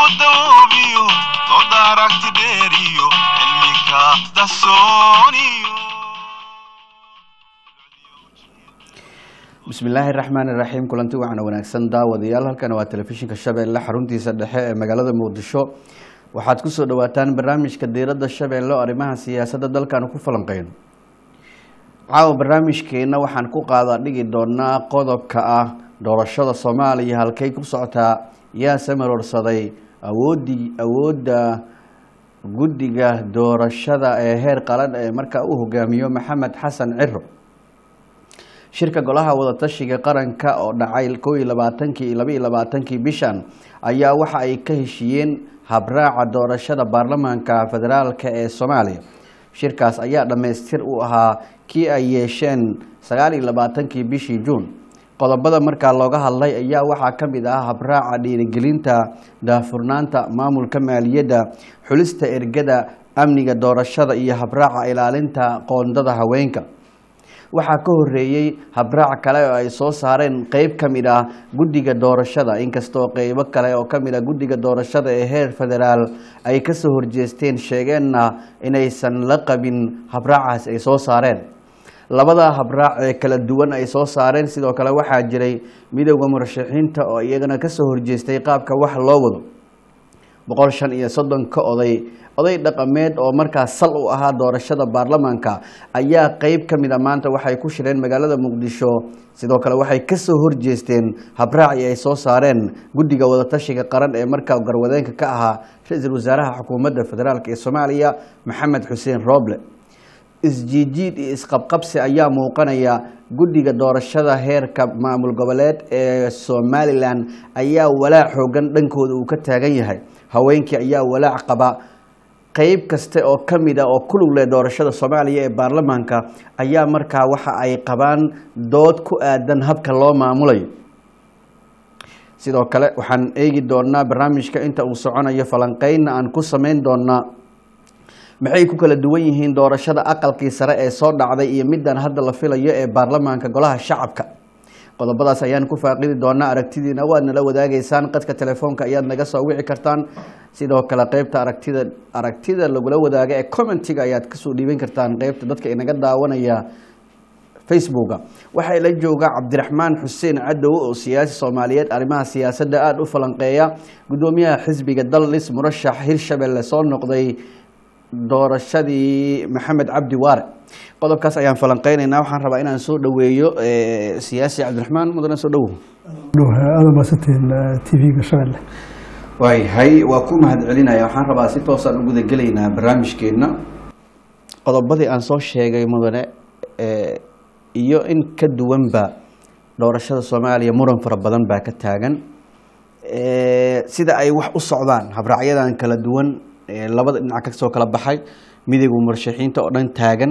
doobiyo dooda aragti dheeriyo cilmika dahsooniyo bismillaahi raxmaan iraxiim kulanti waxaana wanaagsan daawadayaal halkan waa telefishinka shabeelle xaruntiisa dhexe ee magaalada muqdisho waxaad kusoo dhawaataan barnaamijka diiradda shabeelle oo arrimaha siyaasadda dalkan ku falanqeyno caawa barnaamijkeena waxaan ku qaada dhigi doonaa qodobka ah doorashada soomaaliya halkay ku socotaa yaa samarorsaday awoodii awoodda guddiga doorashada ee heer qalan ee markaa u hogaamiyo maxamed xasan ciro shirka golaha wadatashiga qaranka oo dhacay kow iyo labaatankii iyo laba iyo labaatankii bishan ayaa waxa ay ka heshiiyeen habraaca doorashada baarlamaanka federaalka ee soomaaliya shirkaas ayaa dhammaystir u ahaa kii ay yeesheen sagaal iyo labaatankii bishii juun qodobada markaa looga hadlay ayaa waxaa ka mid ah habraaca dhiirigelinta daahfurnaanta maamulka maaliyadda xulista ergada amniga doorashada iyo habraaca ilaalinta qoondada haweenka waxaa ka horeeyey habraac kale oo ay soo saareen qeyb ka mid ah guddiga doorashada inkastoo qeybo kale oo ka mid ah guddiga doorashada ee heer federaal ay kasoo horjeesteen sheegeenna inaysan la qabin habraacaas ay soo saareen labada habraac ee kala duwan ay soo saareen sidoo kale waxaa jiray midowda murashaxiinta oo iyagana kasoo horjeestay qaabka wax loo wado boqol shan iyo soddonka oday oday dhaqameed oo markaas sal u ahaa doorashada baarlamaanka ayaa qeyb ka mida maanta waxay ku shireen magaalada muqdisho sidoo kale waxay kasoo horjeesteen habraaci ay soo saareen guddiga wadatashiga qaran ee markaa garwadeenka ka ahaa ra-iisul wasaaraha xukuumadda federaalk ee soomaaliya maxamed xuseen rooble isjiijiid iyo isqabqabsi ayaa muuqanaya guddiga doorashada heerka maamul goboleed ee somalilan ayaa walaac xoogan dhankooda uu ka taagan yahay haweenkii ayaa walaac qaba qeyb kaste oo ka mid a oo ku lug leh doorashada soomaaliya ee baarlamaanka ayaa markaa waxa ay qabaan dood ku aadan habka loo maamulayo sidoo kale waxaan eegi doonaa barnaamijka inta uu soconayo falanqeynna aan ku sameyn doonaa maxay ku kala duwan yihiin doorashada aqalkii sare ee soo dhacday iyo middan hadda la filayo ee baarlamaanka golaha shacabka qodobadaas ayaan ku faaqidi doonaa aragtidiina waad nala wadaagaysaan qadka telefoonka ayaad naga soo wici kartaan sidoo kale qeybta aragtida aragtida lagula wadaaga ee commentiga ayaad kasoo dhiiban kartaan qeybta dadka inaga daawanaya facebooka waxaa ila jooga cabdiraxmaan xuseen cadow oo siyaasi soomaaliyeed arrimaha siyaasadda aada u falanqeeya guddoomiyaha xisbiga dallis murashax hirshabelle soo noqday doorashadii maxamed cabdi waare qodobkaas ayaan falanqeyneynaa waxaan rabaa inaan soo dhaweeyo siyaasi cabdiraxmaan mudane soo dhawow aada maasantiin t v-ga shabeelle waayahay waa ku mahad celinaya waxaan rabaa si toosaan u gudagelaynaa barnaamijkeena qodobadii aan soo sheegay mudane iyo in ka duwanba doorashada soomaaliya muran fara badan baa ka taagan sida ay wax u socdaan habraacyadan kala duwan labada dhinac kasoo kala baxay midowga murashaxiinta oo dhan taagan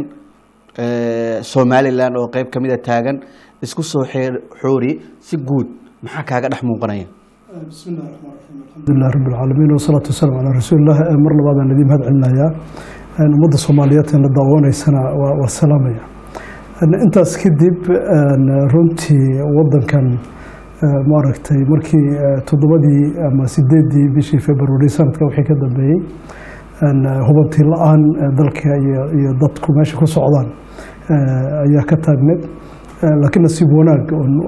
somalilan oo qeyb kamida taagan isku soo xoori si guud maxaa kaaga dhex muuqanaya alxamdulilah rabi alcaalamiin wasalaatu wasalaamu calaa rasuulilah mar labaadaan idiin mahad celinayaa ummadda soomaaliyeed la daawanaysana waa salaamaya intaas kadib runtii wadankan maaragtay markii toddobadii ama sideedii bishii february sanadka wixii ka dambeeyey hubantii la-aan dalka iyo dadku meesha ku socdaan ayaa ka taagneed laakiin nasiib wanaag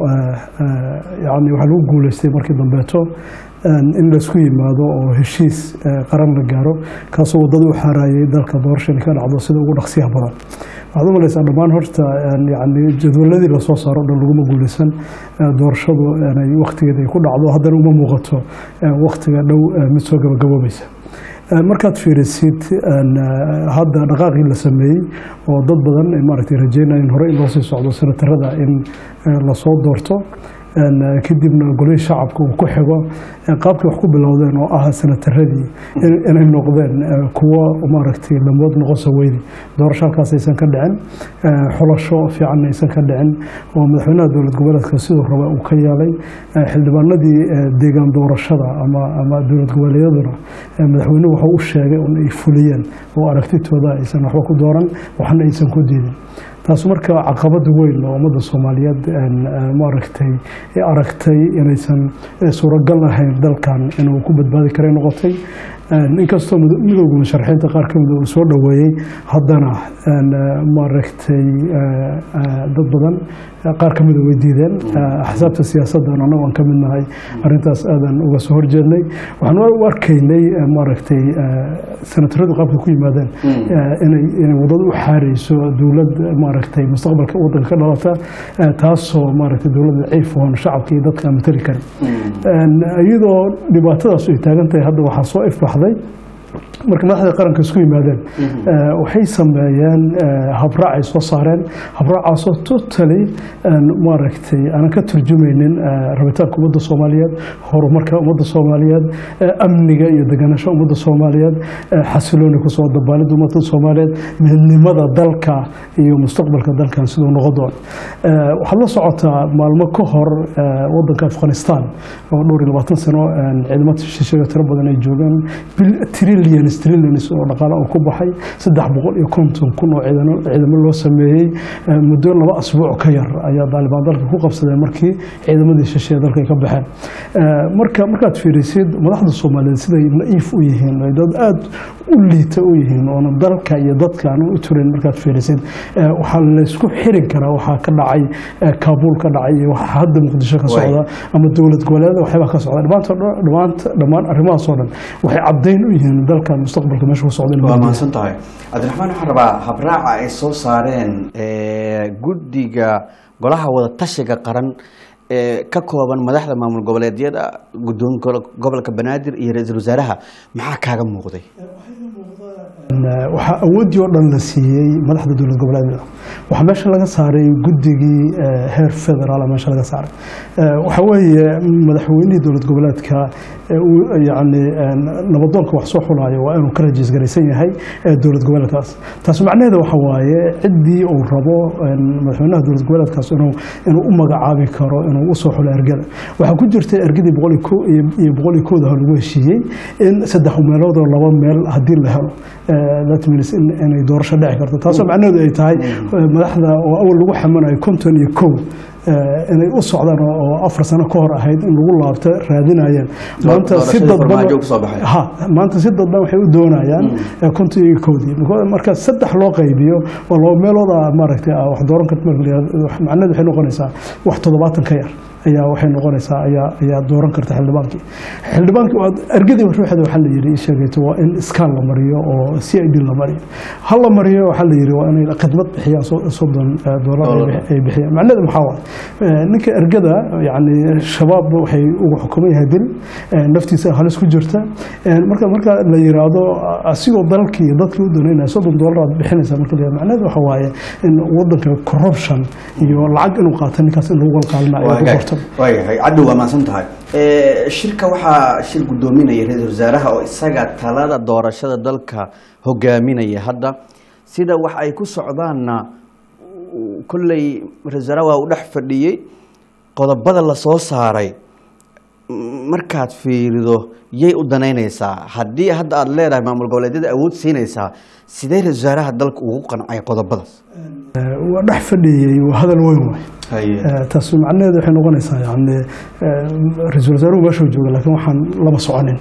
yani waxaa lagu guuleystay markii dambeeto in laysku yimaado oo heshiis qaran la gaaro kaasoo waddada u xaaraayay dalka doorashani ka dhacdo sida ugu dhaqsiyaha badan waxaad u malaysaa dhammaan horta yani jadwaladii lasoo saaro o dhan laguma guuleysan doorashadu inay waktigeeda ay ku dhacdo haddana uma muuqato waktiga dhow mid soo gabagaboobaysa markaad fiirisid hadda dhaqaaqii la sameeyey oo dad badan maaragtay rajeynayeen hore in loo sii socdo senatarada in lasoo doorto kadibna golihii shacabka uu ku xigo qaabkii wax ku bilowdeen oo ah senataradii inay noqdeen kuwo maaragtay lamood noqonsa weyne doorasho halkaas aysan ka dhicin xulasho fiican aysan ka dhicin oo madaxweynaha dowlad goboleedka siduu raba uu ka yeelay xildhibaanadii deegaan doorashada ama dowlad goboleedyaduna madaxweynuhu waxa u sheegay un ay fuliyeen oo aragtitooda aysan waxba ku dooran waxna aysan ku diidin taas marka caqabad weyn oo ummadda soomaaliyeed maaragtay aragtay inaysan suuragal ahayn dalkan inuu ku badbaadi karay noqotay inkastoo midowga musharaxiinta qaar ka mida uu soo dhoweeyey haddana maaragtay dad badan qaar ka mida way diideen axsaabta siyaasaddan annagu aan ka mid nahay arrintaas aadan uga soo horjeednay waxaan u arkaynay maaragtay senataradu qaabka ku yimaadeen inay inay wadada u xaareyso dowlad maaragtay mustaqbalka waddanka ka dhalata taasoo maaragtay dowlad daciif oon shacabka iyo dadka aan matali karin iyadoo dhibaatadaas ay taagan tahay hadda waxaa soo ifbaxday marka madaxda qaranka isku yimaadeen waxay sameeyeen habraac ay soo saareen habraacaasoo totally maaragtay aanan ka turjumaynin rabitaanka ummadda soomaaliyeed horumarka ummadda soomaaliyeed amniga iyo deganasho ummadda soomaaliyeed xasilooni kusoo dabaalida ummadda soomaaliyeed midnimada dalka iyo mustaqbalka dalkan siduu noqon doono waxaad la socotaa maalmo ka hor wadanka afghanistan oo dhowr iyo labaatan sano ciidamada shisheeye tiro badan ay joogaan trillion trillions oo dhaqaale oo ku baxay saddex boqol iyo konton kun oo ciidamo loo sameeyey muddo laba asbuuc ka yar ayaa daalibaan dalka ku qabsadeen markii ciidamadii shisheeye dalka ay ka baxeen marka markaad fiirisid madaxda soomaaliyeed siday na'iif u yihiin ay dad aada u liita u yihiin oona dalka iyo dadka aan u turin markaad fiirisid waxaa laysku xirin karaa waxaa ka dhacay kaabuul ka dhacay iyo waxa hadda muqdisho ka socda ama dowlad goboleeda waxyaabaa ka socda dhammaanta dhammaan arrimahaasoo dhan waxay caddayn u yihiin dalkan mustaqbalka meesha ku socda waa mahadsan tahay cabdiraxmaan waxaan rabaa habraaca ay soo saareen guddiga golaha wada tashiga qaran ee ka kooban madaxda maamul goboleedyada guddoonka gobolka banaadir iyo ra-iisul wasaaraha maxaa kaaga muuqday waxaa awooddii oo dhan la siiyey madaxda dowlad goboleedyada waxaa meesha laga saaray guddigii heer federaal meesha laga saaray waxa weeye madaxweynihii dowlad goboleedka yani nabadoonka wax soo xulaayo waa inuu ka rajiis garaysan yahay dowlad goboleedkaas taas macnaheeda waxa waaye ciddii uu rabo madaxweynaha dowlad goboleedkaas inuu inuu u magacaabi karo inuu usoo xulo ergada waxaa ku jirta ergadii boqol iyo boqol iyo kooda lagu heshiiyey in saddex meeloodoo laba meel haddii la helo that means inay doorasho dhici karto taasoo macnaheedu ay tahay madaxda oo awal lagu xamanayo konton iyo kow inay u socdaan oo afar sano ka hor ahayd in lagu laabto raadinayeen maanta si dadban ha maanta si dadban waxay u doonayaan konton iyo kowdii marka saddex loo qaybiyo oo laba meelooda maaragtay wax dooran karta macnaheedu waxay noqonaysaa wax toddobaatan ka yar ayaa waxay noqonaysaa ayaa ayaa dooran karta xildhibaankii xildhibaankii ergadii ruuxeeda waxaa la yidhi sheegayto waa in iskaan la mariyo oo c i d la mariyo ha la mariyo waxaa la yidhi waa inay khidmad bixiyaan soddon doolar ay bixiyaan macnaheedu maxaa waay ninka ergada yani shabaab waxay ugu xukuman yahay dil naftiisa halis ku jirta marka marka la yiraahdo asigoo dalkii iyo dadkii u doonayna soddon doolar aad bixinaysa marka la macnaheedu waxa waaye in wadanka corruption iyo lacag inuu qaato ninkaas in lagu walqaalina ayaa ku qorta waayahay cadhow waa mahadsan tahay shirka waxaa shir guddoominaya ra-iisul wasaaraha oo isaga talada doorashada dalka hogaaminaya hadda sida wax ay ku socdaanna kolley ra-isul wasaaraha waa u dhex fadhiyey qodobada la soo saaray markaad fiirido yay u danaynaysaa haddii hadda aada leedahay maamul goboleedyada awood siinaysaa sidee ra-isul wasaaraha dalka ugu qancay qodobadaas waa dhex fadhiyey waa hadal weyn waay taas macnaheedu waxay noqonaysaa yani ra-iisul wasaaruhu meeshuu jooga laakiin waxaan lama soconin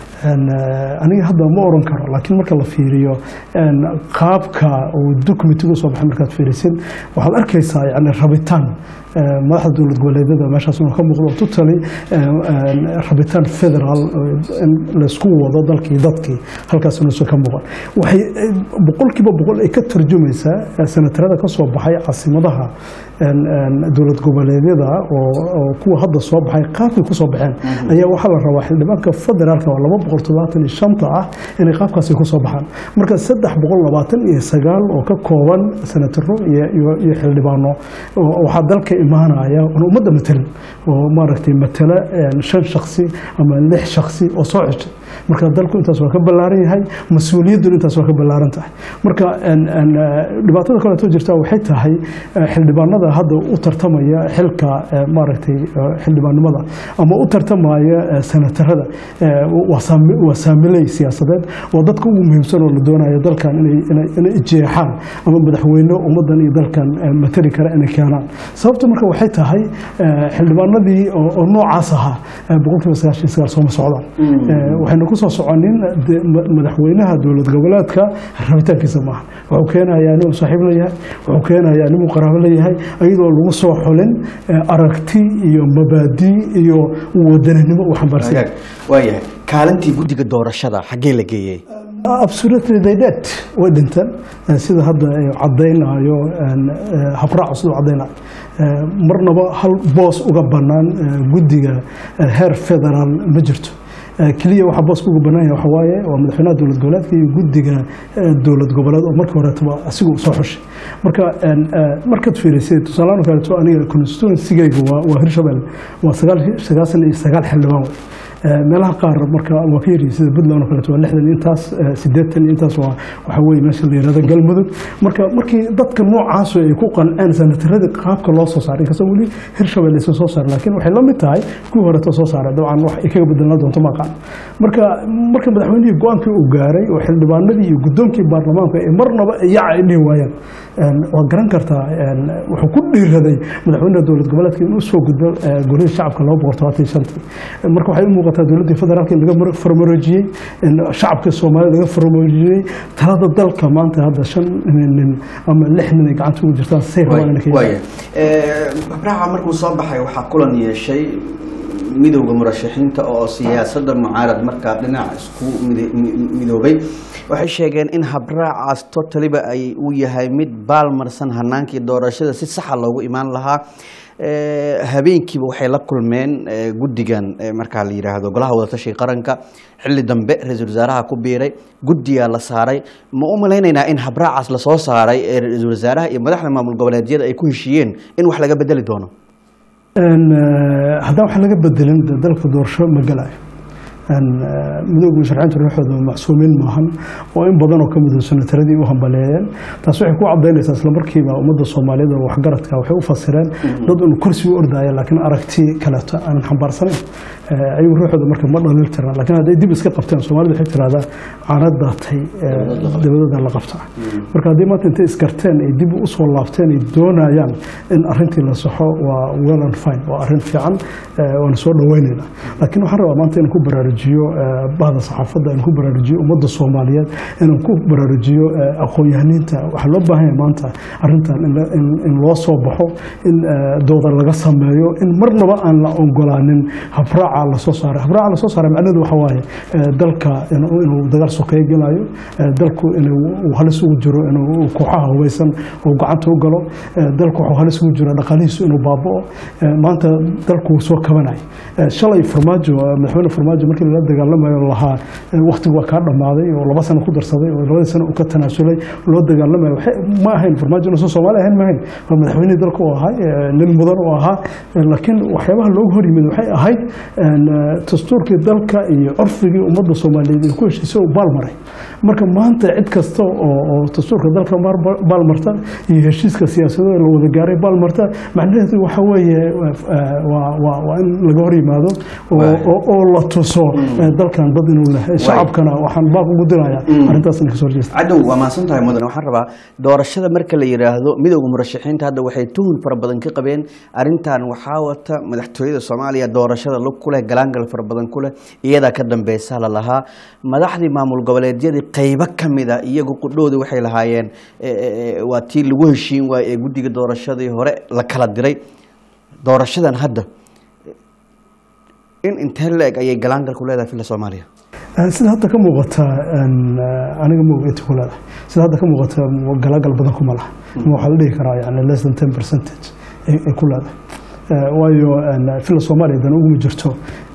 aniga hadda ma oran karo laakiin marka la fiiriyo qaabka uu documentigu soo baxay markaad fiirisid waxaad arkaysaa yani rabitaan madaxda dowlad goboleedyada meeshaas inuu ka muuqdo totally rabitaan federal in laysku wado dalkii dadkii halkaas inuusan ka muuqan waxay boqolkiiba boqol ay ka tarjumaysaa senatarada ka soo baxay caasimadaha dowlad goboleedyada oo kuwa hadda soo baxay qaabkay ku soo baxeen ayaa waxaa la rabaa xildhibaanka federaalka oo laba boqol toddobaatan iyo shanta ah inay qaabkaasi ku soo baxaan marka saddex boqol labaatan iyo sagaal oo ka kooban senataro iyo xildhibaano waxaa dalka imaanaya aan ummadda matelin oo maaragtay matala shan shaksi ama lix shaksi oo soo ceshay marka dalku intaas waa ka ballaaran yahay mas-uuliyadduna intaas waa ka ballaaran tahay marka en- en, eh, dhibaatada kaleeto jirta waxay tahay eh, xildhibaanada hadda u tartamaya xilka eh, maaragtay eh, xildhibaannimada ama u tartamaya eh, senatarada eh, waa saami- waa saamiley siyaasadeed waa dadka ugu muhiimsan oo la doonaya dalkan inay inay- inay jeexaan ama madaxweyne ummaddan iyo dalkan eh, matali kara inay keenaan sababta marka waxay tahay eh, xildhibaanadii oo oo noocaas ahaa eh, boqolkiiba sagaashan iyo sagaal sooma socdaan Eh, waxayna ku soo soconin de- ma- madaxweynaha dowlad goboleedka rabitaankiisa maaha wuxuu keenayaa inuu saaxiib leeyahay wuxuu keenayaa inuu qaraabo leeyahay iyadoo lagu soo xulin eh, aragti iyo mabaadi iyo wadaninimo uu xambaarsan yahay. waayahay kaalintii guddiga doorashada xaggee la geeyey absolutely they did way dhinteen Eh, sida hadda ay caddaynayo en, eh, habraacu siduu caddaynayo Eh, marnaba hal boos uga bannaan eh, guddiga eh, heer federaal ma jirto Eh, keliya waxaa booska uga bannaan yahay waxaa waaye waa madaxweynaha dowlad goboleedka iyo guddiga eh, dowlad goboleed oo markii horeetaba asigu soo xushay marka en, eh, markaad fiirisay tusaalahaan kaleeto aniga constituency-gayga waa waa hirshabelle waa sagaal sagaasan iyo sagaal xildhibaan wey Eh, meelaha qaar marka waa ka yaryihin sida puntland oo kaleeto waa lixdan intaas eh, siddeetan intaas waa waxa weye meesha la yihahdo galmudug marka markii dadka noocaasu ay ku qanceen sanataradii qaabka loo soo saaray inkastoo weli hirshabelle aysan soo saarin laakiin waxay la mid tahay kuwii horeeto soo saaray dabcan wax ay kaga bedelaan doonto ma aqaan marka marka madaxweynihii go-aankii uu gaaray oo xildhibaanadii iyo guddoonkii baarlamaanka ay marnaba yaca ay dhihi waayeen En, waad garan kartaa en, wuxuu ku dhiiraday madaxweynaha dowlad goboleedka inuu soo gudbo eh, golihii shacabka laba boqol todobaatan iyo shantii marka waxay u muuqataa dowladdii federaalka in laga mar- farmaroojiyey in shacabka soomaalida laga farmaroojiyey talada dalka maanta hadda shan nin ama lix nin ay gacanta ugu jirtaan say rabaan inay ka waaya habraaca markuu soo baxay waxaa kulan yeeshay midowda murashaxiinta oo siyaasadda mucaarad markaa dhinac isku mide- mi- midoobay waxay sheegeen in habraacaas totaliba ay uu yahay mid baalmarsan hanaankii doorashada si saxa loogu imaan lahaa Eh, habeenkiiba waxay la kulmeen eh, guddigan eh, markaa la yidhaahdo golaha wadatashiga qaranka xilli dambe ra-iisul wasaaraha ku biiray guddigaa la saaray ma u malaynaynaa in habraacaas lasoo saaray ee ra-iisul wasaaraha iyo madaxda maamul goboleedyada ay ku heshiiyeen in wax laga bedeli doono En, eh, haddaan wax laga bedelin de dalka doorasho ma galayo En, eh, midowga musharaxiinta ruuxooda macsuumiin maahan oo in badan oo ka mid ah sanataradii u hambaleeyeen taas waxay ku cadaynaysaa isla markiiba ummadda soomaaliyeed oo waxgaradka waxay u fasireen dad un kursi u ordaya laakiin aragti kaleeto aanan xambaarsanayn Eh, ayagu ruuxooda marka ma dhalin tiraan laakiin hadday dib iska qabteen soomaalida waxay tirahdaa caanad daatay eh, dabadooda la qabta marka haddii maanta intay iskarteen ay dib u soo laabteen ay doonayaan in arrintii la saxo waa well and fine waa arrin fiican eh, waana soo dhaweynaynaa laakiin waxaan rabaa maanta inaan ku baraarujiyo eh, bahda saxaafadda inaan ku baraarujiyo ummadda soomaaliyeed inaan ku baraarujiyo eh, aqoon-yahaniinta waxaa loo baahan yahay maanta arrintan in la- in- in loo soo baxo in eh, dooda laga sameeyo in marnaba aan la ogolaanin habraaca lasoo saaray habraaca lasoo saaray macnaheedu waxa waaye eh, dalka inuu inuu dagaal sokeeye gelayo eh, dalku inuu uu halis ugu jiro inuu kooxaha hubeysan uu gacanta u galo eh, dalku wuxuu halis ugu jiro dhaqaalihiisu inuu baaba'o eh, maanta dalku wuu soo kabanay Eh, shalay farmaajo eh, madaxweyne farmaajo markii lala dagaalamayo lahaa eh, waqtigu waa kaa dhammaaday oo laba sano ku darsaday oo labadii sano uu ka tanaasulay loo dagaalamayo waxay- ma ahayn farmaajo inuusan soomaali ahayn ma ahayn waa madaxweynihii dalka uu ahaa eh, nin mudan uu ahaa Eh, laakiin waxyaabaha loogu hor yimid waxay ahayd en, eh, dastuurkii dalka iyo curfigii ummadda soomaaliyeed ay ku heshiisay uu baalmaray marka maanta cid kasta oo oo dastuurka dalka maar- baalmarta iyo heshiiska siyaasadooda la wada gaaray baalmarta macnaheedu waxa weeye eh, waa waa waa in laga hor yimaado oo- Waay. oo oo la tuso eh, dalkan dad inuu leh shacabkana waxaan baaq ugu dirayaa arrintaas in kasoo horjeesta cadow waa mahadsan tahay mudan waxaan rabaa doorashada marka la yidhaahdo midowda murashaxiinta hadda waxay tuhun fara badan ka qabeen arrintan waxaa wata madaxtooyada soomaaliya doorashada lug ku leh galaangal fara badan ku leh iyadaa ka dambeysa la lahaa madaxdii maamul goboleedyadii qaybo ka mid a iyagu qudhoodii waxay lahaayeen e, e, e, waa tii lagu heshiin waaye ee guddiga doorashadii hore la kala diray doorashadan hadda in intee la-eg ayay galaangal ku leedahay filla soomaaliya Eh, sida hadda ka muuqata en, eh, aniga ma inta ku leedahay sida hadda ka muuqata galaagal badan kuma laha ma waxaa la dhihi karaa yani less than ten percentage ay ay ku leedahay Eh, waayo en, fila soomaaliya dan uguma jirto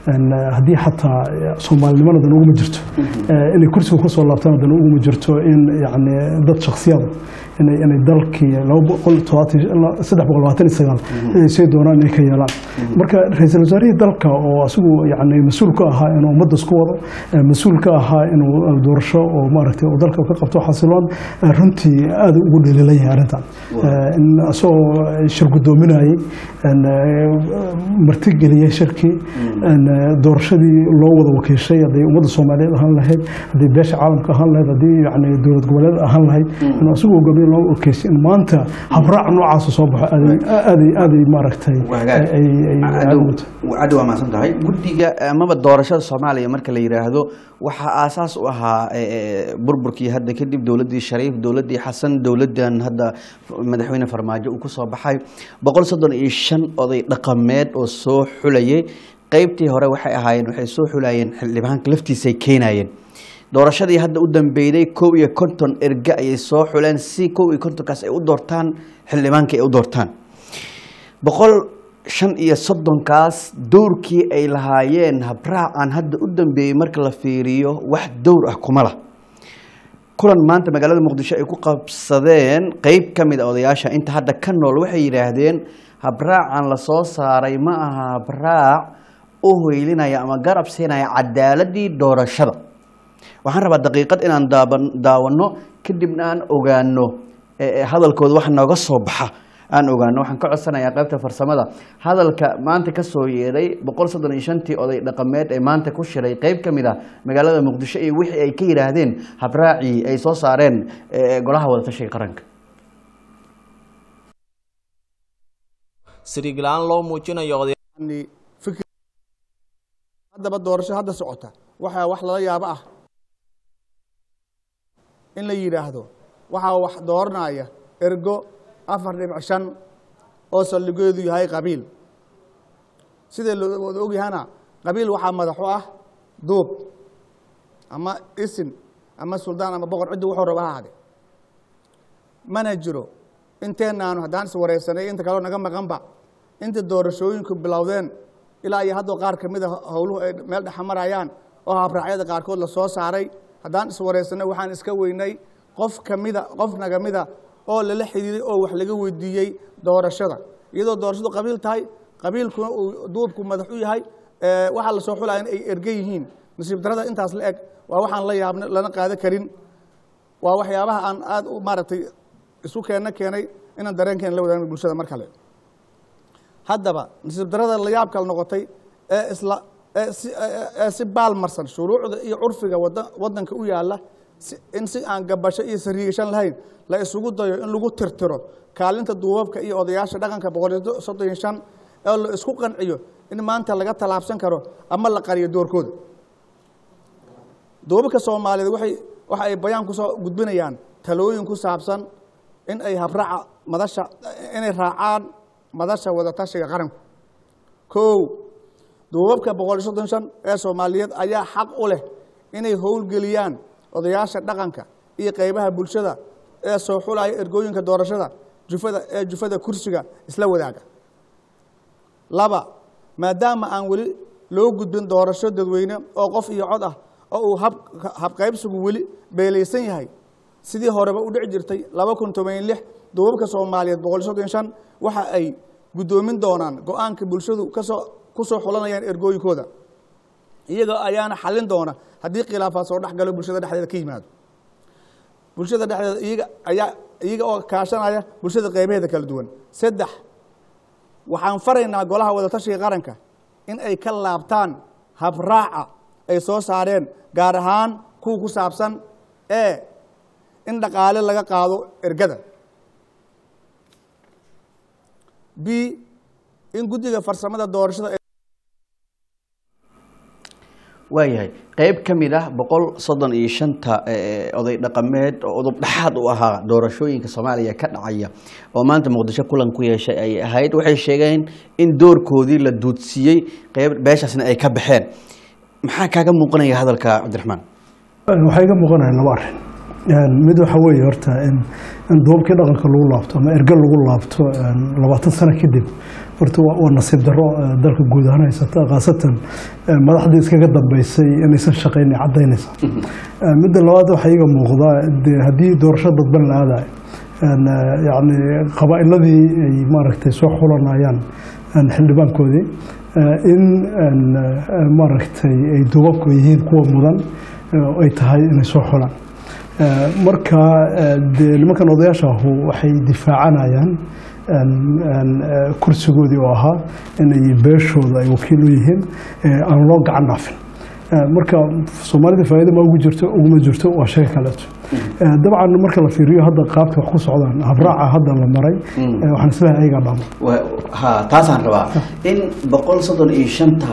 een, haddii xataa soomaalinimada dan uguma jirto eh, inay kursiga kusoo laabtaan dan uguma jirto in yani dad shaksiyada inay inay dalkii laba boqol todobaatan ilaa saddex boqol labaatan iyo sagaal inay sii doonaan inay ka yeelaan marka ra-iisul wasaarihii dalka oo asigu yani mas-uul ka ahaa inuu ummadda isku wado eh, mas-uul ka ahaa inuu eh, doorasho oo maaragtay uu dalka ka qabto xasiloon eh, runtii aad ugu dhaliilan yahay arrintan Eh, in asagoo shir guddoominayay een, eh, martigeliyey shirkii een, eh, doorashadii loo wada wakiishay hadday ummadda soomaaliyeed ahaan lahayd haddii beesha caalamka ahaan lahayd haddii yani dowlad goboleed ahaan lahayd inuu asigu hogaamiye loo wakiishay in maanta habraac noocaasa soo baxo aaday aaday aaday maaragtay wagaag ay ay ay aad ugu tahay. caddi waa mahadsan tahay guddiga amaba doorashada soomaaliya marka la yidhaahdo waxaa aasaas u ahaa e, e, burburkii hadda kadib dowladdii shariif dowladdii xasan dowladdan hadda madaxweyne farmaajo uu ku soo baxay boqol soddon iyo shan oday dhaqameed oo soo xulayay qeybtii hore waxay ahaayeen waxay soo xulayeen xildhibaanka laftiisay keenayeen doorashadii hadda u dambeyday kow iyo konton erge ayay soo xuleen si kow iyo kontonkaas ay u doortaan xildhibaanka ay u doortaan boqol shan iyo soddonkaas dowrkii ay lahaayeen habraacan hadda u dambeeyey marka la fiiriyo wax dowr ah kuma lah kulan maanta magaalada muqdisho ay ku qabsadeen qeyb ka mid a odayaasha inta hadda ka nool waxay yidhaahdeen habraacan la soo saaray ma aha habraac u hoylinaya ama garab siinaya cadaaladii doorashada waxaan rabaa daqiiqad inaan daaban- daawano kadibna aan ogaano ee- ee hadalkooda wax nooga soo baxa aan ogaano waxaan ka codsanayaa qaybta farsamada hadalka maanta ka soo yeeray boqol soddon iyo shantii oday dhaqameed ee maanta ku shiray qeyb ka mid ah magaalada muqdisho iyo wixii ay ka yidhaahdeen habraacii ay soo saareen ee golaha wadatashiga qaranka siriig la-aan loo muujinayo oday yani fikir haddaba doorasho hadda socota waxaa wax lala yaabo ah in la yidhaahdo waxaa wax dooranaya ergo afar dhibic shan oo saldhigeedu yahay qabiil sidai loo wada ogyahana qabiil waxaa madaxu ah duub ama isin ama suldaan ama boqor ciddi wuxuu raba ha ahade mana jiro inteenaanu haddaan iswareysanay inta kaleo naga maqanba inta doorashooyinku bilowdeen ilaa iyo haddoo qaar ka mid a howluhu ay meel dhexa marayaan oo habraacyada qaarkood la soo saaray haddaan iswareysanay waxaan iska weynay qof kamida qof naga mida oo lala xidhiiday oo wax laga weydiiyey doorashada iyadoo doorashadu qabiil tahay qabiilkuna uu duubku madax u yahay ee waxaa la soo xulaya in ay erge yihiin nasiib darada intaas la eg waa waxaan la yaabna lana qaada karin waa waxyaabaha aan aad u maaragtay isu keenna keenay inaan dareenkeena la wadaagno bulshada mar kale haddaba nasiib darada la yaab kale noqotay ee isla ee si ee- ee si baalmarsan shuruucda iyo curfiga wada waddanka u yaalla si- in si aan gabasho iyo sariigashan lahayn la isugu dayo in lagu tirtiro kaalinta duubabka iyo odayaasha dhaqanka boqol iyo soddon iyo shan ee la isku qanciyo in maanta laga tallaabsan karo ama la qariyo doorkooda duubabka soomaaliyeed waxay waxa ay bayaan ku soo gudbinayaan talooyin ku saabsan in ay habraaca madasha inay raacaan madasha wadatashiga qaranku kow duubabka boqol iyo soddon shan ee soomaaliyeed ayaa xaq u leh inay howlgeliyaan odayaasha dhaqanka iyo qeybaha bulshada ee soo xulaya ergooyinka doorashada jufada ee jufada kursiga isla wadaaga laba maadaama aan weli loo gudbin doorasho dadweyne oo qof iyo cod ah oo uu hab habqaybsigu weli beelaysan yahay sidii horeba u dhici jirtay laba kun toban lix duubabka soomaaliyeed boqol iyo soddon shan waxa ay guddoomin doonaan go-aanka bulshadu kasoo ku soo xulanayaan ergooyinkooda iyagoo ayaana xallin doona haddii khilaafaad soo dhex galo bulshada dhexdeeda ka yimaado bulshada dhexdeeda iyaga ayaa iyaga oo kaashanaya bulshada qeybaheeda kala duwan saddex waxaan faraynaa golaha wadatashiga qaranka in ay ka laabtaan habraaca ay soo saareen gaar ahaan kuwa ku saabsan ee in dhaqaale laga qaado ergada b in guddiga farsamada doorashada waayahay qeyb ka mid ah boqol soddon iyo shanta ee, oday dhaqameed oo udub dhexaad u ahaa doorashooyinka soomaaliya ka dhacaya oo maanta muqdisho kulan ku yeeshay ay ahayd waxay sheegeen in doorkoodii la duudsiiyey qeyb beeshaasna ay ka baxeen maxaa kaaga muuqanaya hadalka cabdiraxmaan waxaa iga muuqanaya laba arrin Een, mid waxa weeye horta in in duubkii dhaqanka lagu laabto ama erge lagu laabto een, labaatan sano kadib horta waa waa nasiib darro eh, dalka guud ahaan haysata khaasatan eh, madaxdii iskaga dambeysay inaysan shaqayn ay caddaynaysa Eh, midda labaad waxaa iiga muuqda dee haddii doorasho dadban la aadayo een, eh, yacni qabaa'iladii ay maaragtay soo xulanayaan een, xildhibaankoodii eh, in een, eh, maaragtay ay duubabku yihiin kuwa mudan eh, oo ay tahay inay soo xulaan Eh, marka eh, dee nimankan odayaasha ahu waxay difaacanayaan een, een, eh, kursigoodii oo ahaa inay beeshooda ay wakiil u yihiin eh, aan loo gacan dhaafin Eh, marka soomaalida faa'iido ma ugu jirto uguma jirto waa sheega kaleeto Eh, dabcan marka la fiiriyo hadda qaabka wax ku socdaan habraaca hadda la maray eh, waxaan isleeyahay ayagaa dhaamo Wa- ha taasaan rabaa in boqol soddon iyo shanta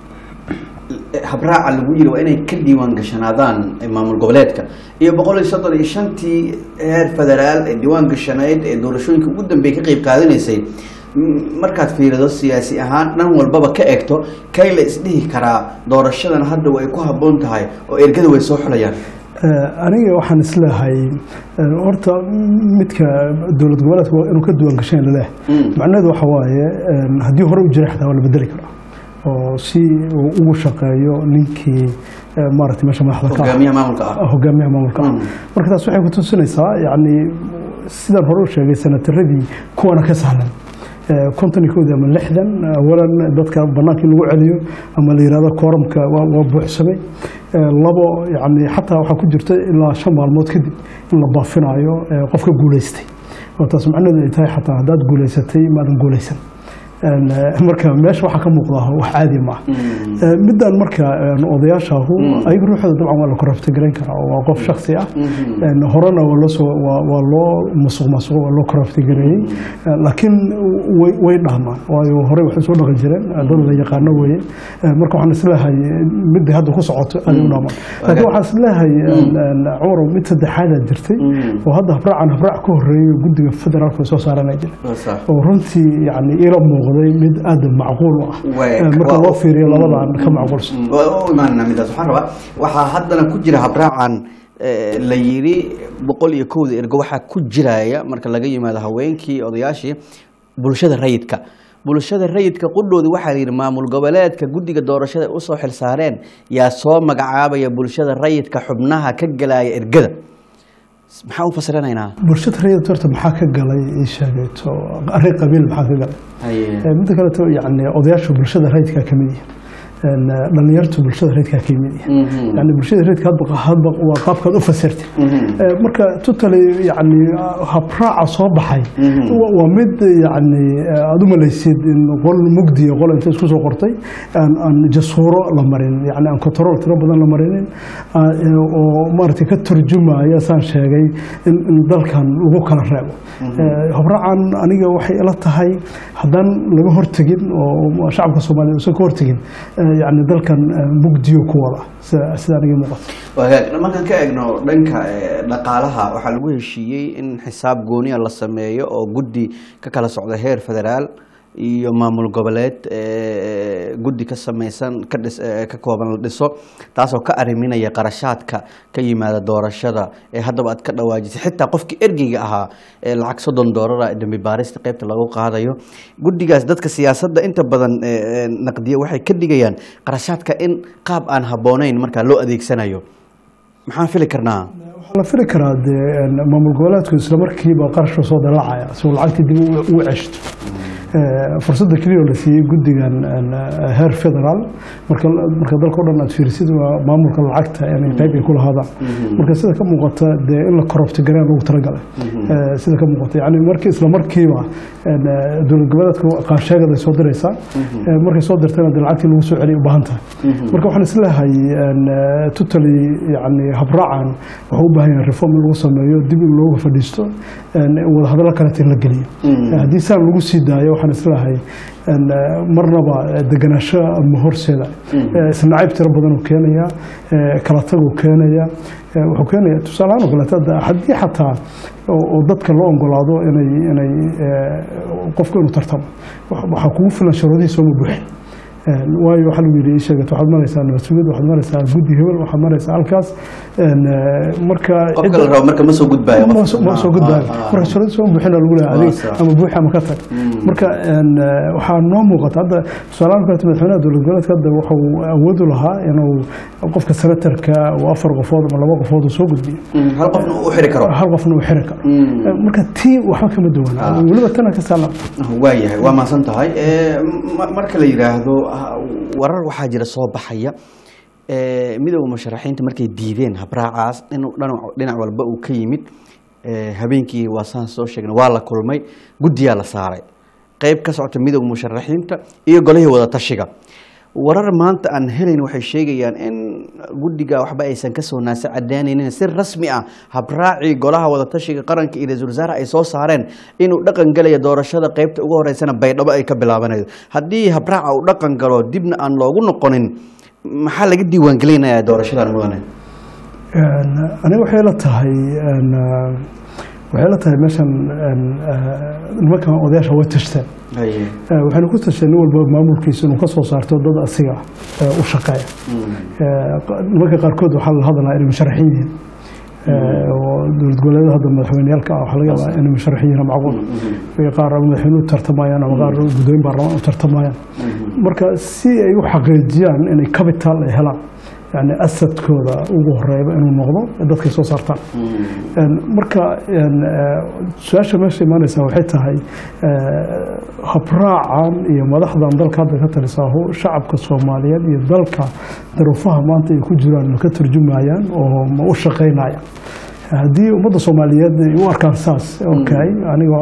habraaca lagu yiri waa inay ka diiwaan gashanaadaan maamul goboleedka iyo boqol iyo soddon iyo shantii heer federaal ee diiwaan gashanayd ee doorashooyinka ugu dambeeyay ka qayb qaadanaysay m- markaad fiirido siyaasi ahaan dhan walbaba ka egto kay la isdhihi karaa doorashadan hadda way ku habboon tahay oo ergada way soo xulayaan Eh, aniga waxaan isleeyahay eh, horta midka dowlad goboleedka waa inuu ka duwan gashayn laleeyahay Mm. macnaheedu waxa waaye eh, haddii hore u jiray xataa waa la bedeli karaa oo si uu ugu shaqeeyo ninkii eh, maaragtay meesha madaxda ka ah hogaamiyaha maamulka ah hogaamiyaha maamulka ah Mm. marka taas waxay ku tusinaysaa yacni sidaan hore u sheegay sanataradii kuwana ka sahlan Eh, konton iyo kowdii ama lixdan awalan dadka banaanka in lagu celiyo ama la yihahdo kooramka waa waa buuxsamay Eh, labo yani xataa waxaa ku jirta ilaa shan maalmood kadib in la baafinayo eh, qofka guuleystay oo taas macnaheedu ay tahay xataa haddaad guuleysatay maadan guuleysan En, eh, marka meesha waxaa ka muuqda wax caadi ma ah Eh, midaan marka en, odayaashaahu ayaga ruuxooda dabcan waa la korabta garayn karaa oo waa qof shaksi ah En, horena waa loo soo waa waa loo musuq maasuqo waa loo korabta gareeyey Eh, laakiin way way dhahmaan waayo horey waxay soo dhaqan jireen eh, dad la yaqaano weeye Eh, marka waxaan isleeyahay eh, midda hadda ku socoto aday u dhahmaan laakiin waxaan isleeyahay en, en, cumarow mid saddexaadaa jirtay oo hadda habraacan habraac ka horeeyo guddiga federaalka ay soo saaranay jira oo runtii yani ila muuqday mid aad macquul u ah Way- Eh, marka waa- loo fiiriyo labadan ka macquulsan waa u imaanana midaas waxaan rabaa waxaa haddana ku jira habraacan eh, la yiri boqol iyo kowda ergo waxaa ku jiraya marka laga yimaado haweenkii odayaashii bulshada rayidka bulshada rayidka qudhoodii waxaa la yidhi maamul goboleedka guddiga doorashada ay usoo xilsaareen yaa soo magacaabaya bulshada rayidka xubnaha ka gelaya ergada maxaa u fasiranaynaa bulshada rayid horta maxaa ka galay ii sheegayto arrin qabiil maxaa ka galay Eh, midda kaleto yani odayaashu bulshada rayidkaa ka mid yihin En, eh, dhalinyartu bulshada rayidkaa ka mid yihin yani bulshada rayidka hadba hadba waa qaabkaad u fasirtay Eh, marka totally yani habraaca soo baxay wa- waa mid yani eh, aad u malaysid in qol mugdiya qol inta isku soo qortay aan aan jasuuro la marin yani aan control tiro badan la marinin ah, eh, oo maaragtay ka turjumaya saan sheegay in in dalkan lagu kala reebo Eh, habraacan aniga waxay ila tahay haddaan laga hortegin oo shacabka soomaaliya uusan ka hortegin eh, yani dalkan eh, mugdiyo ku wada sida sida aniga muuqata wagaag markaan ka eegno dhanka eh, dhaqaalaha waxaa lagu heshiiyey in xisaab gooniya la sameeyo oo guddi ka kala socda heer federaal iyo maamul goboleed eh, guddi ka samaysan ka dhis eh, ka kooban la dhiso taasoo ka ariminaya qarashaadka ka yimaada doorashada ee haddaba aad ka dhawaajisay xitaa qofkii ergeyga ahaa ee lacag soddon doolara ee dambi baarista qaybta lagu qaadayo guddigaas dadka siyaasadda inta badan eh, eh, naqdiya waxay ka dhigayaan qarashaadka in qaab aan habboonayn markaa loo adeegsanayo maxaan fili karnaa waxaa la fili karaa dee en, maamul goboleedku isla markiiba qarashka soo dalaacaya si uu lacagtii dib u- ugu ceshto Eh, fursadda keliya oo la siiyey guddigan en, eh, heer federaal marka marka dalka o dhan aad fiirisid waa maamulka lacagta inay qayb ay ku lahaadaan marka sida ka muuqata dee in la korobti gareen loogu talagalay Eh, sida ka muuqata yani marki isla markiiba en, eh, dowlad goboleedka qaansheegada ay soo diraysaa Eh, markay soo dirtana dee lacagtii lagu soo celiya u baahan tahay marka waxaan isleeyahay en, eh, totally yani habraacan wuxuu u baahan yahay reform in lagu sameeyo dib in looga fadhiisto en, wadahadallo kaleta in la geliyo Eh, haddii saan lagu sii daayo waxaan isleeyahay en, eh, marnaba eh, degenaansho ama horseeda Eh, isnacayb tiro badan uu keenaya eh, kala tag uu keenaya Eh, wuxuu keenaya tusaalehaan oo kaleeto hadda haddii xataa oo oo dadka loo ogolaado inay inay eh, qofku inuu tartamo wax- waxaa kugu filan shuruudihiisa uma buuxin Een, waayo waxaa lagu yidhi ii sheegat waxaad maraysaa nabad sugid waxaad maraysaa guddi hebel waxaad maraysaa halkaas Een, eh, marka qofka la rabo marka ma soo gudbaayo ma qofka. soo- ma soo gudbaayo Ah, ah, marka shuruud soo buuxina lagu leeyahay Waa adiga sax. ama buuxi ama ka tag marka een, eh, waxaa noo muuqata hadda tusaalahaan kaleeto madaxweynaha dowlad goboleedka hadda wuxuu awood u lahaa inuu qofka senatarka uu afar qofood ama laba qofood uu soo gudbiyo Mm, hal qofna uu xiri karo hal qofna uu xiri karo Mm. Eh, marka tii waxba kama duwana Ah. weliba tana ka saalan waayahay waa mahadsan tahay Eh, ma- marka la yidhaahdo ah, warar waxaa jira soo baxaya Eh, midowda musharaxiinta markay diideen habraacaas inuu dhinac- dhinac walba uu ka yimid Eh, habeenkii waa saan soo sheegnay waa la kulmay guddiyaa la saaray qeyb ka socota midowda musharaxiinta iyo golihii wada tashiga warar maanta aan helayn waxay sheegayaan in guddiga waxba aysan kasoo naasa cadaanaynin si rasmi ah habraacii golaha wadatashiga qaranka iyo ra-iisul wasaare ay soo saareen inuu dhaqan gelaya doorashada qeybta ugu horeysana baydhabo ay ka bilaabanayso haddii habraaca uu dhaqan galo dibna aan loogu noqonin maxaa laga diiwaangelinayaa doorashadan mudane Een, aniga waxay la tahay een, eh, waxay la tahay meeshan een, eh, nimankan odayaasha way tashteen Haye. Eh, waxayna ku tasheen nin walba maamulkiisa inuu ka soo saarto dad asiga eh, u shaqeeya Eh, qa- nimanka qaarkood waxaa la hadlaa inay musharaxiin yihiin Eh, oo dowlad goboleedyada hadda madaxweyneyaalka ah waxaa laga yaabaa inay musharaxiin yihiin macquul iyo qaar madaxweyne u tartamayaan ama qaar gudooyin baarlamaan u tartamayaan marka si ay u xaqiijiyaan inay capital ay helaan yani asadkooda ugu horeeyba inuu noqdo dadkay soo saartaan Een, marka een, eh, su-aasha meesha imaanaysa waxay tahay eh, habraacan iyo madaxdan dalka hadda ka talisaahu shacabka soomaaliyeed iyo dalka daruufaha maanta ay ku jiraan ma ka turjumayaan oo ma u shaqaynayaan haddii ummadda soomaaliyeed ay u arkaan saas okay aniga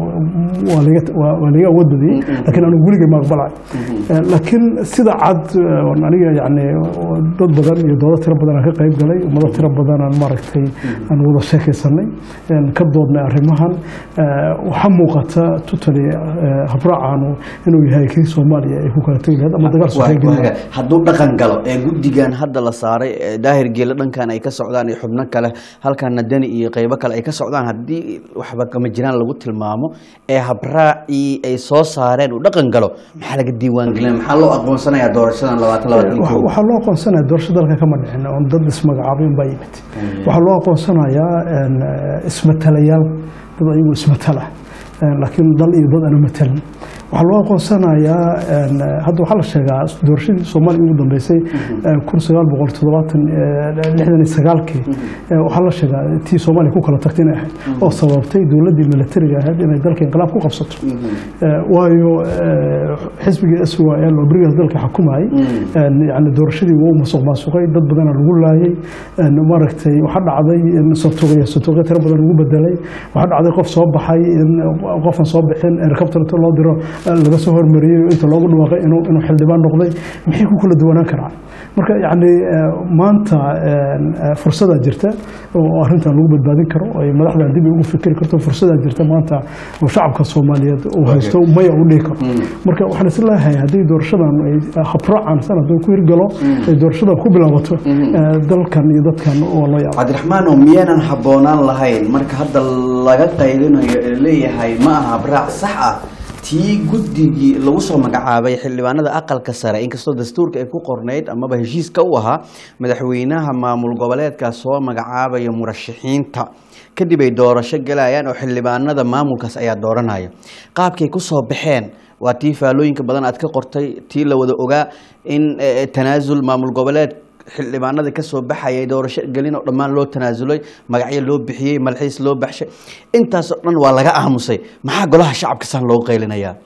waa laga- waa- waa laga awood badiyey laakiin anigu weligay ma aqbalayo Eh, laakiin sida cad eh, oon aniga yani oo dad badan iyo doodo tiro badan aan ka qayb galay ummado tiro badan aan maaragtay aan wada sheekaysanay een ka doodnay arrimahan Eh, waxaa muuqata totally eh, habraacaanu inuu yahay kii soomaaliya ay ku kala tegi lahayd ama dagaal Waa- sokeeye waa hagaag. hadduu dhaqan galo ee guddigan hadda la saaray ee daahir geele dhankan ay ka socdaan iyo xubno kale halkana dani iyo qeybo kale ay ka socdaan haddii waxba kama jiraan lagu tilmaamo ee habraacii ay soo saareen uu dhaqan galo maxaa laga diiwaan gelina maxaa loo aqoonsanayaa doorashadan labaatan labaatan iyo Waxa- kow? waxaa loo aqoonsanaya doorasho dalka kama dhicin oon dad ismagacaabin baa yimid waxaa loo aqoonsanayaa een, eh, ismatalayaal dad ayagu ismatala een, laakiin dal iyo dad aanu matalin waxaa loo aqoonsanayaa een, eh, hadda waxaa la sheegaa doorashadii soomaaliya ugu dambeysay eh, kun sagaal boqol toddobaatan eh, lixdan iyo sagaalkii eh, waxaa la sheegaa tii soomaaliya ku kala tagtay inay ahayd oo sababtay dowladdii militariga ahayd inay dalka inqilaab ku qabsato Eh, waayo eh, xisbigii s y l oo berigaas dalka xukumayay een, yani doorashadii wuu masuq maasuqay dad badana lagu laayay een, maaragtay waxaa dhacday in sotoogaya sotooga tiro badan lagu bedelay waxaa dhacday qof soo baxay in qofan soo bixin helicopter inta loo diro eh, laga soo hormariyey inta loogu dhawaaqay inuu inuu xildhibaan noqday maxay ku kala duwanaan karaan marka yani eh, maanta een, eh, fursadaa jirta oo arrintan lagu badbaadin karo oo ay madaxdan dib ugu fikiri karto fursadaa jirta maanta oo shacabka soomaaliyeed uu haysto maya u dhihi karo marka waxaan is leeyahay haddii doorashadan ay habraacan sanad ku hirgalo ay doorashadan ku bilaabato eh, dalkan iyo dadkan oo loo yaabo cabdiraxmaan oo miyaanan habboonaan lahayn marka hadda laga qaylinayo ee leeyahay ma aha habraac sax ah tii guddigii lagu soo magacaabay xildhibaanada aqalka sare inkastoo dastuurka ay ku qornayd amaba heshiiska u ahaa madaxweynaha maamul goboleedka soo magacaabaya murashaxiinta kadib ay doorasho galayaan oo xildhibaanada maamulkaas ayaa dooranaya qaabkay ku soo baxeen waa tii faalooyinka badan aad ka qortay tii la wada ogaa in eh, tanaasul maamul goboleed xildhibaanada ka soo baxayay doorasho gelin oo dhammaan loo tanaasulay magacyo loo bixiyey malxiis loo baxshay intaasoo dhan waa laga aamusay maxaa golaha shacabka san loogu qaylinayaa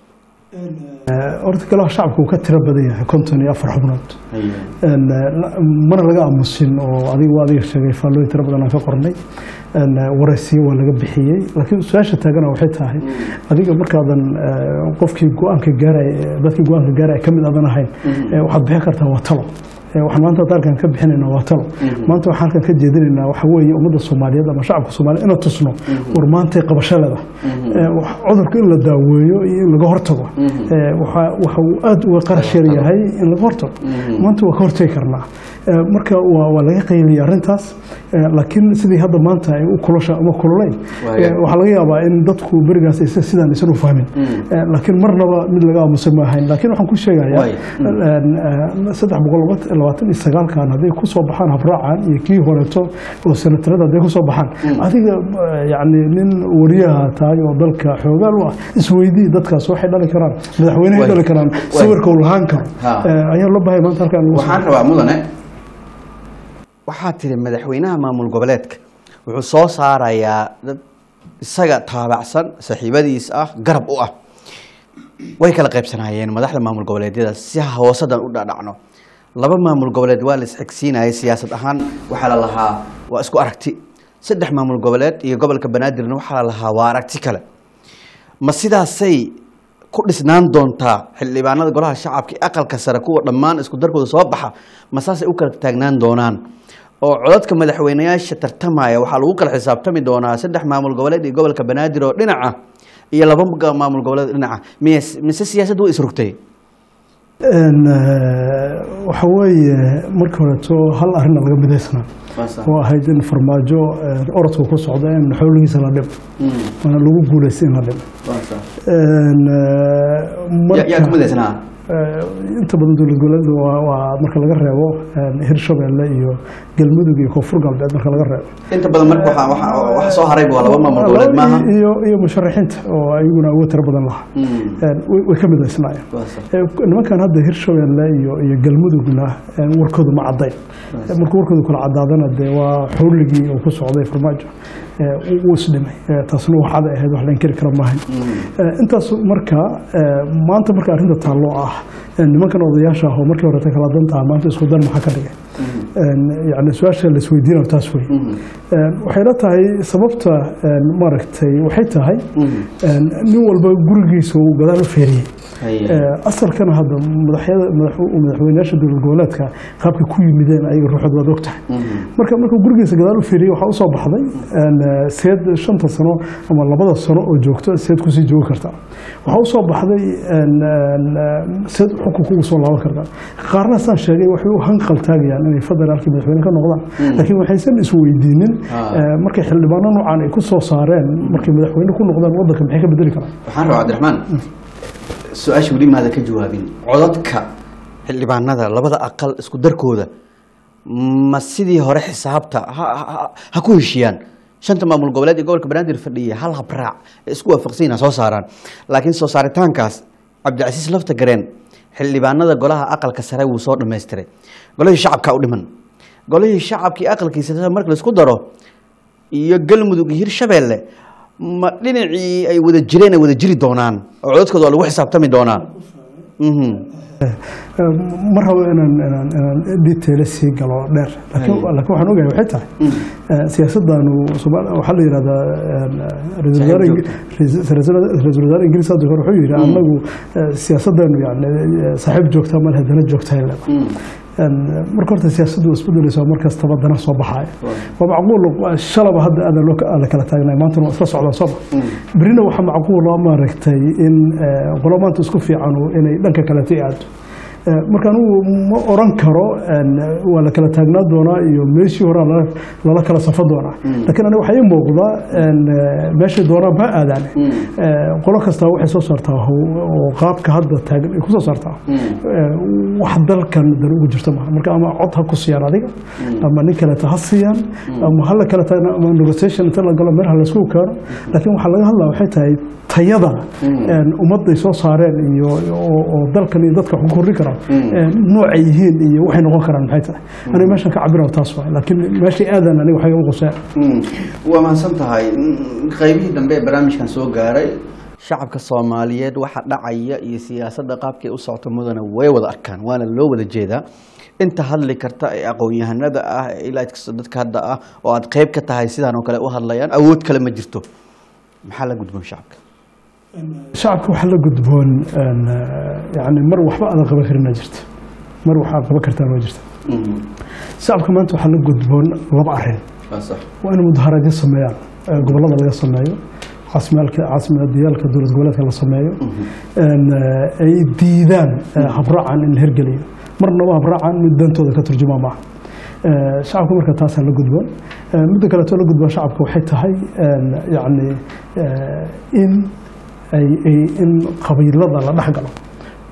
Eh, horta golaha shacabka uu ka tiro badan yahay konton iyo afar xubnood Een, eh, la- mana laga aamusin oo adiga waa adiga sheegay faallooyin tiro badan aan ka qornay Een, eh, waraysiyo waa laga bixiyey laakiin su-aasha taagana waxay tahay adiga markaadan eh, qofkii go-aanka gaaray dadkii go-aanka gaaray ka mid aadan ahayn eh, waxaad bixin kartaa waa talo Eh, waxaan maanta hadda halkan ka bixinaynaa waa talo maanta waxaan halkan ka jeedinaynaa waxa weeye ummadda soomaaliyeed ama shacabka soomaaliyeed inaan tusno war maantay qabashaleeda Eh, wax- cudurka in la daaweeyo iyo in laga hortago Eh, waxa waxa uu aad uga qarash yar yahay in laga hortago maanta waa ka hortagi karnaa Eh, marka waa waa laga qayliyay arrintaas Eh, laakiin sidii hadda maanta ay u kulasha ama kululayn Waayo. eh, waxaa laga yaabaa in dadku berigaas aysan sidaan aysan u fahmin Eh, laakiin marnaba mid laga aamusan ma ahayn laakiin waxaan ku sheegayaa Waayo. een, eh, saddex boqol laba- labaatan iyo sagaalkan hadday ku soo baxaan habraacan iyo kii horeeto oo senatarada hadday ku soo baxaan adiga eh, yacni nin wariyaha tahay oo dalka xoogaal u ah isweydii dadkaas waxay dhali karaan madaxweynehay Waayo. dhali karaan Waayo. sawirka uu lahaan karo Ha. Eh, ayaa loo bahay maanta halkaan lagu soo- waxaan rabaa mudane waxaa tiri madaxweynaha maamul goboleedka wuxuu soo saarayaa dad isaga taabacsan saaxiibadiis ah garab u ah way kala qaybsanaayeen madaxda maamul goboleedyada si hoosadan u dhadhacno laba maamul goboleed waa la isxigsiinayay siyaasad ahaan waxaa la lahaa waa isku aragti saddex maamul goboleed iyo gobolka banaadirna waxaa la lahaa waa aragti kale ma sidaasay ku dhisnaan doontaa xildhibaanada golaha shacabka iyo aqalka sare kuwa dhammaan isku darkooda soo baxa ma saasay u kala taagnaan doonaan oo codadka madaxweyneyaasha tartamaya waxaa lagu kala xisaabtami doonaa saddex maamul goboleed iyo gobolka banaadir oo dhinaca iyo laba ga- maamul goboleed oo dhinaca miye mise siyaasaddu way isrugtay Een, eh, waxa weeye markii horeeto hal arrinna laga midaysnaa oo ahayd in farmaajo eh, orodka ku socda in xoolihiisa la dhimo waana lagu guuleystay in la dhimo Een, eh, yaa ku marka midaysnaa eh, inta badan dowlad goboleedka waa- waa marka laga reebo een, hirshabeelle iyo galmudug iyo koonfur galbeed marka laga reebo inta badan marka waxa waxa- waxa soo haray waa laba maamul goboleed maaha iyo iyo musharaxiinta oo ayaguna awood tiro badan lahaa Een, way way ka midaysnaayeen Eh, nimankan hadda hirshabeelle iyo iyo galmudugna eh, warkoodu ma caddayn Eh, markuu warkoodu kala cadaadana dee waa xowligii uu ku socday farmaajo Eh, wuu- wuu isdhimay Eh, taasna wax cad ahayd wax la inkiri kara maahayn Eh, intaas marka eh, maanta marka arrinta taallo ah eh, nimankan odayaasha ah oo markii horeta kala danta ah maanta isku dan maxaa ka dhigay Een, yacni su-aasha la isweydiinayo taas wey Een, waxay la tahay sababta een, maaragtay waxay tahay een, nin walba gurigiisa uu gadaal u feeriyey Eh, asalkana hadda madaxyada madax- madaxweynayaasha dowlad goboleedka qaabka ku yimideen ayaga ruuxood waad og tahay marka markuu gurigiisa gadaal u fiiriyey waxaa usoo baxday een, eh, seed shanta sano ama labada sano oo joogto seed kusii joogi kartaa waxaa usoo baxday een, een, eh, seed xukunka ugu soo laaban kartaa qaarna saan sheegay waxay u hanqal taagayaan inay federaalkii madaxweyne ka noqdaan laakiin waxaysan isweydiinin Ah. eh, markay xildhibaano noocan ay ku soo saareen markay madaxweyne ku noqdaan waddanka maxay ka bedeli karaan waxaan rabaa cabdiraxmaan su-aasha weli maada ka jawaabin codadka xildhibaanada labada aqal isku darkooda ma sidii hore xisaabta ha- ha- ha ku heshiiyaan shanta maamul goboleed iyo gobolka banaadir fadhiya hal habraac ee isku waafaqsan ha soo saaraan laakiin soo saaritaankaas cabdicasiis lafta gareen xildhibaanada golaha aqalka sare wuu soo dhammaystiray golihii shacabka u dhiman golihii shacabkii aqalkiisa marka laisku daro iyo galmudug iyo hirshabeelle ma dhinacii ay wada jireen ay wada jiri doonaan oo codadkooda waa lagu xisaabtami doonaa Mhm. ma rabo inaan inaan inaan detail sii galo dheer laakiin Hay. laakiin waxaan ogahay waxay tahay eh, siyaasadanu Soomaali waxaa la yidhahdaa een, ra'iisul wasaare Saaxiib Ingri- ra'iisul ra'iisul wasaare ingiriis hadda hore wuxuu yidhi anagu eh, siyaasadanu yani eh, saaxiib joogta ma lehe dana joogta ay leedahay Een, marka horta siyaasaddu waa isbedelaysaa mar kastaba dana soo baxaya waa macquul waa shalaba hadda aada loo aada kala taagnay maantana waa isla socdaa sooma berina waxaa macquula maaragtay in eh, qolo maanta isku fiicanu inay dhanka kaleta i aado Eh, marka anigu ma oran karo een, waa la kala taagnaa doonaa iyo meeshii hore lala lala kala safan doonaa laakiin aniga waxaa ii muuqda een, eh, meeshay doonaan ma aadaan Eh, qolo kastaa waxay soo saartaa how- oo qaabka hadda taagan ay ku soo saartaa Eh, wax dalkan dan ugu jirto maaha marka ama cod ha ku siiyaan adiga ama nin kaleta ha siiyaan ama hala kala taagna ama negotiation inta la galo meelaha laysku keeno laakiin waxaa laga hadlaa waxay tahay tayada een, ummadday soo saareen iyo oo oo dalkan iyo dadka wax ku kordhin karaan een, noocay yihiin iyo waxay noqon karaan maxay tahay aniga meeshan ka cabira taas waay laakiin meeshay aadan aniga waxay iga quseen Mm. waa mahadsan tahay Mm, qaybihii dambe ee barnaamijkan soo gaaray shacabka soomaaliyeed waxa dhacaya iyo siyaasadda qaabkay u socota mudana way wada arkaan waana loo wada jeedaa inta hadli karta ee aqoon-yahanada ah ee ilaa kasta dadka hadda ah oo aad qayb ka tahay sidaan oo kale u hadlayaan awood kale ma jirto maxaa la gudboon shacabka shacabka waxaa la gudboon een, eh, yani mar waxba aadan qaban karin jirta mar waxaad qaban kartaan waa jirta shacabka maanta waxaa la gudboon laba arrin waa sax waa in mudaharaadyo sameeyaan ee gobollada laga sameeyo caasimaalka caasimadiyaalka dowlad goboleedka la sameeyo een, eh, ay diidaan eh, habraacan in la hergeliyo marnaba habraacan mid dantooda ka turjuma maaha Eh, shacabka marka taasaa la gudboon Eh, midda kaleeto la gudbaa shacabka waxay tahay een, yacni eh, in ay ay- in qabiilada la dhex galo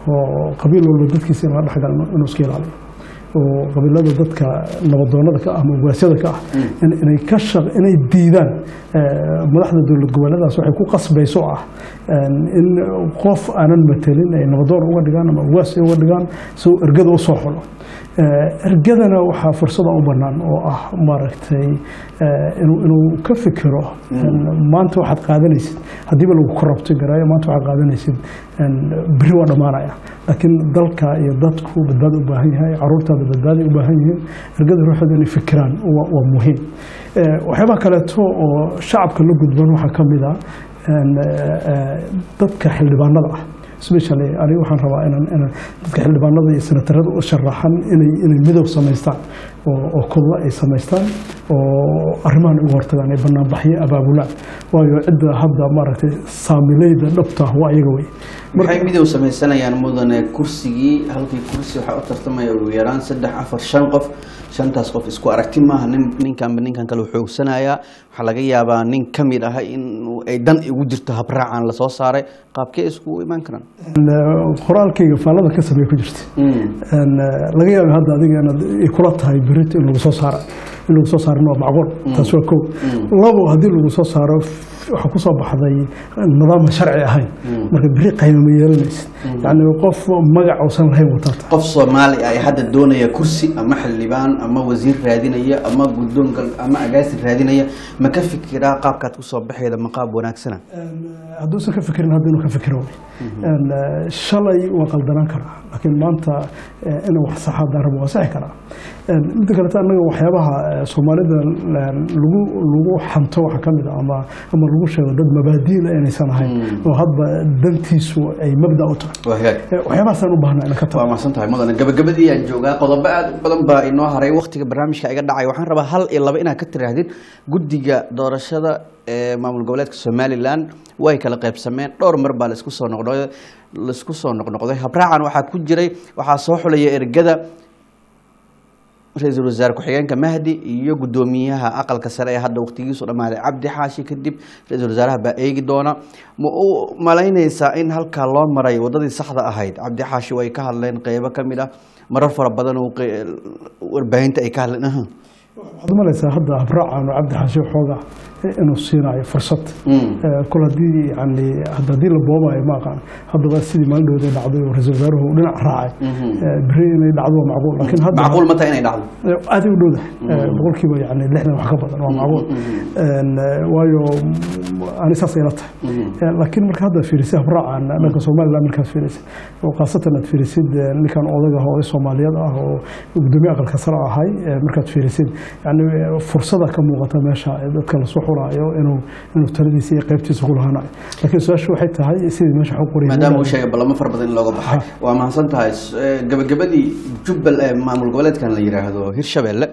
oo qabiil walba dadkiisa in la dhex galo inuu iska ilaaliyo oo qabiilada dadka nabadoonada ka ah ama ugaasyada ka ah in- inay ka shaq inay diidaan eh, madaxda dowlad goboleedaas waxay ku qasbayso ah een, in qof aanan matelin ay nabadoon uga dhigaan ama ugaas ay uga dhigaan si uu ergada u soo xulo Eh, ergadana waxaa fursada u bannaan oo ah maaragtay eh, inuu inuu ka fikiro een, maanta waxaad qaadanaysid haddiiba lagu korrabti garaayo maanta waxaad qaadanaysid een, beri waa dhammaanaya laakiin dalka iyo dadku badbaado u baahan yahay caruurtaada badbaaday u baahan yihiin ergada ruuxooda inay fikiraan waa waa muhiim Eh, waxyaabaha kaleeto oo shacabka la gudban waxaa ka mid ah een, eh, eh, dadka xildhibaanada ah especially aniga waxaan rabaa inaan inaan dadka xildhibaanada iyo senatarada u sharaxan inay inay midow samaystaan oo oo kudla ay samaystaan oo arrimahan uga hortagaan ay banaanbaxyo abaabulaan waayo cidda hadda maaragtay saamileyda dhabta ah waa iyaga wey maxay midow samaysanayaan mudane kursigii halkii kursi waxaa u tartamaya ugu yaraan saddex afar shan qof shantaas qof isku aragti maaha nin ninkanba ninkan kale u xoogsanayaa waxaa laga yaabaa nin ka mid ah in ay dan igu jirto habraacan lasoo saaray qaabkee iskugu imaan karaan Een, eh, qoraalkayga faallada ka sameeye ku jirta Een, eh, laga yaaba hadda adiga inaad ay kula tahay berito in lagu soo saara in lagu soo saarana waa macquul taas waa kow labo haddii lagu soo saaro waxaa ku soo baxday nidaam sharci ahayn marka beri qayma ma yeelanaysid yacni qof magac uusan lahayn wataata qof soomaali ah ee hadda doonaya kursi ama xildhibaan ama wasiir raadinaya ama guddoonka ama agaasin raadinaya ma ka fikiraa qaabkaad kusoo baxeeda ma qaab wanaagsana hadduusan ka fikirin hadda inuu ka fikiro wey Een, eh, shalay waa qaldanaan karaa laakiin maanta eh, inuu wax saxa darabo waa saxi karaa Een, midda kaleta annaga waxyaabaha eh, soomaalida een, lagu lagu xanto waxaa ka mid ah ama ama lagu sheego dad mabaadiila inaysan ahayn oo hadba dantiisu ay mabda u tahay waa hagaag Eh, waxyaabahaasaan u baahnaa inaan ka tago waa mahadsan tahay mudane gabagabadii aan joogaa qodobo aad u badan baa inoo haray waktiga barnaamijka iga dhacay waxaan rabaa hal iyo laba inaad ka tiraahdid guddiga doorashada ee maamul goboleedka somalilan way kala qaybsameen dhowr mar baa laisku soo noqnoqday laisku soo noqnoqday habraacan waxaa ku jiray waxaa soo xulaya ergada ra-iisul wasaare ku-xigeenka mahdi iyo guddoomiyaha aqalka sare ee hadda waqtigiisu dhammaaday cabdi xaashi kadib ra-iisul wasaaraha baa eegi doona ma u malaynaysaa in halkaa loo maray waddadii saxda ahayd cabdi xaashi way ka hadleen qeybo ka mid ah marar fara badan uu qe- warbaahinta ay ka hadleen aha waxaad umalaysaa hadda habraacan oo cabdi xaashi xooga inuu siinayo fursad Eh, kol haddii yani hadda haddii la boobayo ma aqaan haddaba sidii maalin dhowda dhacday oo ra-iisul wasaaruhu uu dhinac raacay Eh, beri inay dhacdo waa macquul laakiin hadda macquul ma tahay inay dhacdo aaday u dhowdahay Eh, boqolkiiba yani lixdan wax ka badan waa macquul Een, eh, waayo mm, ani saas ayla tahay Eh, laakiin marka hadda fiirisay habraacan dhanka somaliland markaad fiirisay oo khaasatan aad fiirisid eh, ninkan odaga ah oo soomaaliyeed ah oo gudoomiye aqalka sare ahay eh, markaad fiirisid yani eh, fursada ka muuqata meesha ee dadka lasoo xulaayo inuu inuu taladiisa iyo qaybtiisa ku lahanayo laakiin su-aashu waxay tahay sidii meesha xog qoriyay maadaama uu sheegay ballamo fara badan in looga baxay waa mahadsan tahay S- eh, gabagabadii jubbal ee maamul goboleedkan la yidhaahdo hirshabelle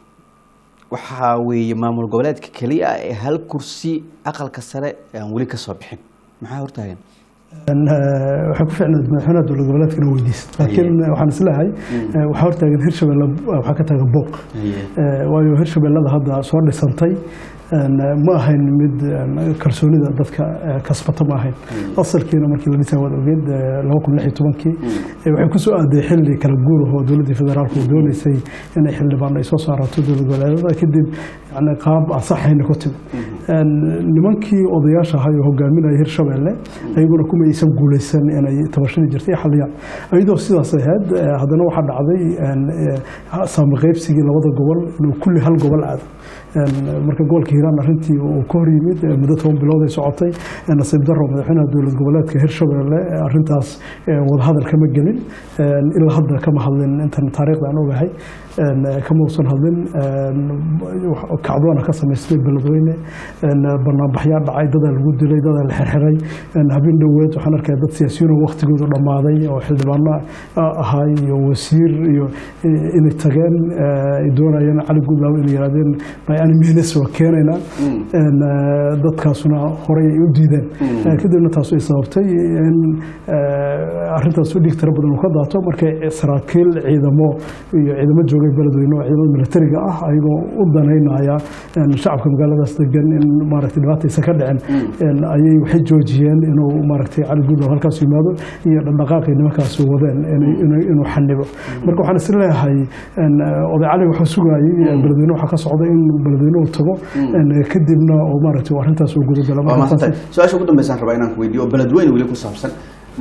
waxaa weeye maamul goboleedka keliya ah ee hal kursi aqalka sare aan weli ka soo bixin maxaa hortaagan Een, eh, waxay ku ficnayd madaxweynaha dowlad goboleedka inuu weydiisto laakiin eh, waxaan isleeyahay eh, waxaa hortaagan hirshabelle waxaa ka taagan booq Eh, waayo hirshabellada hadda soo dhisantay een, eh, ma ahayn mid een, kalsoonida dadka eh, kasbata ma ahayn asalkiina markii la dhisay waad ogeed eh, laba kun lix iyo tobankii eh, waxay ku soo aaday xilli kala guur oo dowladdii federaalku doonaysay inay xildhibaan ay soo saarato dowlad goboleedyada kadib yani qaab aan saxayna ku timid Een, nimankii odayaasha ahay oo hogaaminaya hirshabelle ayaguna kuma aysan guulaysan inay tabashadii jirtay xaliyaan iyadoo sidaas ahayd eh, haddana waxaa dhacday een, eh, saami qaybsigii labada gobol inuu kulli hal gobol aado Een, marka gobolka hiiraan arrintii uu ka hor yimid eh, muddo toban bilood ay socotay eh, nasiib daro madaxweynaha dowlad goboleedka hirshabelle eh, arrintaas eh, wadahadal kama gelin Een, ilaa hadda kama hadlin intan taariikhda aan ogahay Een, eh, kama uusan hadlin Een, wax- kacdoona ka samaystay beledweyne Een, banaanbaxyaa dhacay dadaa lagu dilay dadaa la xirxiray Een, habeen dhoweed waxaan arkaya dad siyaasiyiin oo waqtigoodu dhammaaday oo xildhibaano ah- ahay iyo wasiir iyo eh, inay tageen eh, ay doonayeen cali gudlaaw inay yidhahdeen by any means waa keenaynaa Een, eh, dadkaasuna horey ay u diideen Eh, kadibna taas ay sababtay in eh, arrintaas u dhiig tiro badan uu ka daato markay saraakiil ciidamo iyo ciidamo joogay beledweyne oo ciidamada militariga ah ayagoo u danaynaya malaynayaa een, shacabka magaaladaas degan in maaragtay dhibaata aysan ka dhicin een, ayay waxay joojiyeen inuu maaragtay cali guudlaw halkaas yimaado iyo dhaqdhaqaaqii nimankaas wadeen inay- inay- inuu xanibo marka waxaan is leeyahay een, oday cali wuxuu sugayay beledweyne waxaa ka socda in beledweyne uu tago een, kadibna oo maaragtay arrintaas uu gudagalo waa Marka mahadsantahay taasi- su-aasha ugu dambeysaan rabaa inaan ku weydiiyo oo beledweyne weli ku saabsan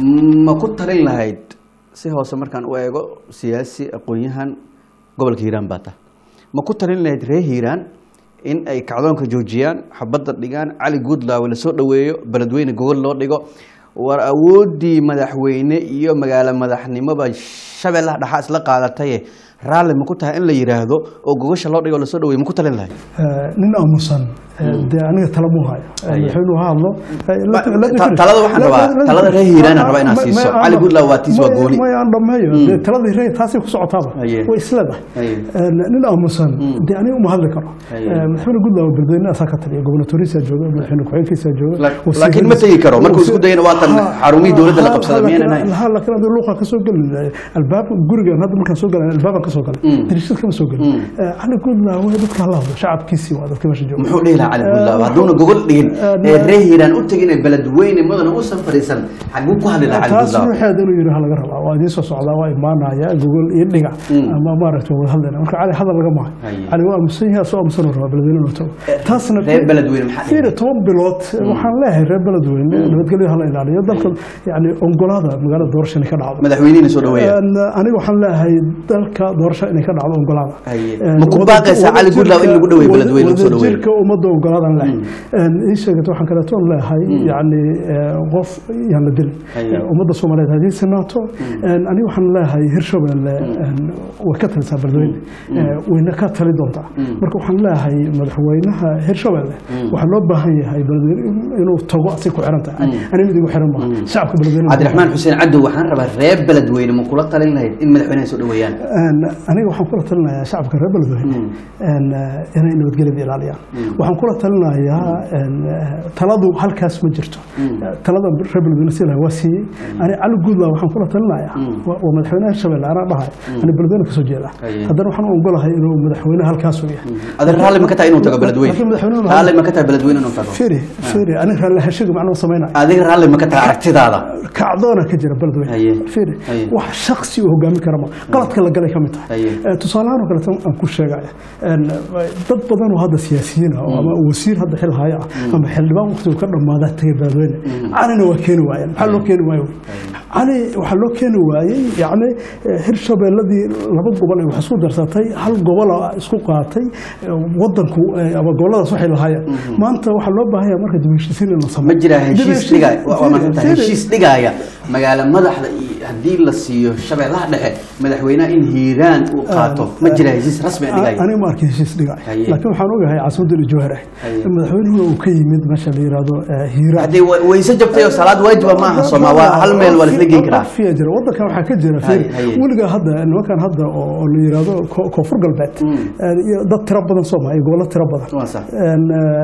ma ku talin lahayd si hoose markaan u eego siyaasi aqoon-yahan gobolka hiiraan baa tah ma ku talin lahayd reer hiiraan in ay kacdoonka joojiyaan xabadda dhigaan cali guudlaawe lasoo dhoweeyo beledweyne gogol loo dhigo war awooddii madaxweyne iyo magaalo madaxnimoba shabeellaha dhaxaa isla qaadataye raalli ma ku tahay in la yidhaahdo oo gogasha loo dhigo lasoo dhaweeyo ma ku talin lahayd Eh, nin aamusan eh, dee aniga tala muu hayo Eh, Haye. madaxweynuhu ha hadlo Eh, Ba- let- let me ta- finish. talada waxaan Let- rabaa- let- let- talada reer Hiiraan aan Ma- rabaa inaad ma- siiso. ma- Cali Goodlaw waa tiis, waa ma- gooni. ma aan dhammeeyo Mm. Dee taladii reer taasay ku socotaaba Haye. way isleedahay Haye. Eh, nin aamusan dee aniga uma hadli karo Haye. Eh, madaxweyne guudlaw beledweyne asaa ka taliya gobonatoriisa jooga madaxweyne ku-xigeenkiisa jooga La- wasiiradiisa- laakiin ma tegi karo. Markuu isku dayana waa tan Ha- xarumihii dowladda la ha- qabsaday, ha- miyaynan ahayn? ha laakiin hadda luuqa ka soo geli albaab gurigan hadda markaan soo galay albaabaan ka soo galay Mm. dariishad kama soo gelin Eh, cali guudlaw dadka hala hadlo shacabkiisii waa dadka meesha jooga muxuu dhihi lahaa cali Eh, guudlaawe hadduuna gogol dhigin eh, ee reer hiiraan u tegin ee beledweyne mudana uusan fadhiisan xaguu ku hadli lahaa cali taas guudlaawe ruuxeeda inuu yidhi ha laga rabaa waa idiin soo socdaa waa imaanaya gogol iyo dhiga ama maaragtay wada hadlayna marka cali hadal laga maayo Haye. cali waa aamusan yahay soo aamusan uu rabaa beledweyne inuu tago taasna reer beledweyne maxaa dhihi fiiri toban bilood waxaan leeyahay reer beledweyne nabadgelyo hala ilaaliyo dalka yani ongolaada magaalada doorasho inay ka dhacdo madaxweynihina soo dhaweeya Een, aniga waxaan leeyahay dalka doorasho inay ka dhacdo ongolaada Haye. Een, Ma ku wada- baaqaysaa Cali Goodlaw in lagu dhaweeyo wada- beledweyne lagu soo dhaweeyo? wadajirka ummadda ogolaadan leh ii sheegata waxaan kaleeto leeyahay yani eh, qof yaan la dilin Haye. Eh, ummadda soomaaliyeed haddii sinaato een, aniga waxaan leeyahay hirshabelle een, way ka talisaa beledweyne Eh, wayna ka tali doontaa marka waxaan leeyahay madaxweynaha hirshabelle waxaa loo baahan yahay beledweyne inuu tago asay ku xiran tahay aniga mid igu xiran maaha shacabka beledweyne cabdiraxmaan xuseen cadow waxaan rabaa reer beledweyne ma kula talin lahayd in madaxweynaha soo dhaweeyaan Een, aniga waxaan kula talinayaa shacabka reer beledweyne een, eh, inay nabadgelyada ilaaliyaan waxaan kula talinayaa een, eh, taladu halkaas ma jirto Eh, talada reer beledweyne si lahaa waa siiyey ani cali guudlaa waxaan kula talinayaa waa waa madaxweynaha hirshabelle anaa dhahay ani beledweyne kasoo jeeda Haye. haddana waxaan u ogolahay inuu madaxweyne halkaas u yahay adan raalli ma ka tahay inuu tago beledweyne Laakiin madaxweynuhu- raalli ma ka tahay beledweyne inuu tago firi firi aniga raalli heshiga macnuu samaynayo adiga raalli ma ka tahay aragtidaada kacdoona ka jira beledweyne Haye. firi Haye. wax shaksi uu hogaamin kara ma qaladka la galay ka mid tahay Haye. Eh, tusaalahaan oo kale aan ku sheegaya een, dad badan oo hadda siyaasiyiin ah oo ama wasiir hadda xil haya ah ama xildhibaan waqtigu ka dhammaadaa tagay beledweyne calina waa keeni waayeen maxaa loo keeni waayo cali waxaa loo keeni waayey yacni eh, hirshabeelladii laba gobol ay wax isku darsatay hal gobola isku qaatay eh, wadanku eh, ama goboladaas waxay lahaayeen maanta waxaa loo baahan yahay marka dib u heshiisiin in la ma sameeyo jiraa Dib u heshiis heshiis- dhigaya waa waa maadsantahay Firi- heshiis dhigaya magaalo madaxda iyo haddii la siiyo shabeellaha dhexe madaxweynaha in hiiraan uu qaato ma jira heshiis rasmi ah dhigaya aniga ma arkin heshiis dhigay Haye. laakiin waxaan ogahay caasimadda iyo jawhar ah Haye. madaxweynuhuna uu ka yimid meesha la yiraahdo eh, hiiraan haddii wa- wayse jabtay oo salaad waajiba ma aha sooma waa hal meel waa laisla geyn karaa fiya jira wadankan waxaa ka jira Haye, fiir haye. weligaa hadda nimankan hadda oo oo la yiraahdo ko- koonfur galbeed eh, iyo dad tiro badan sooma iyo gobollo tiro badan waa sax Een,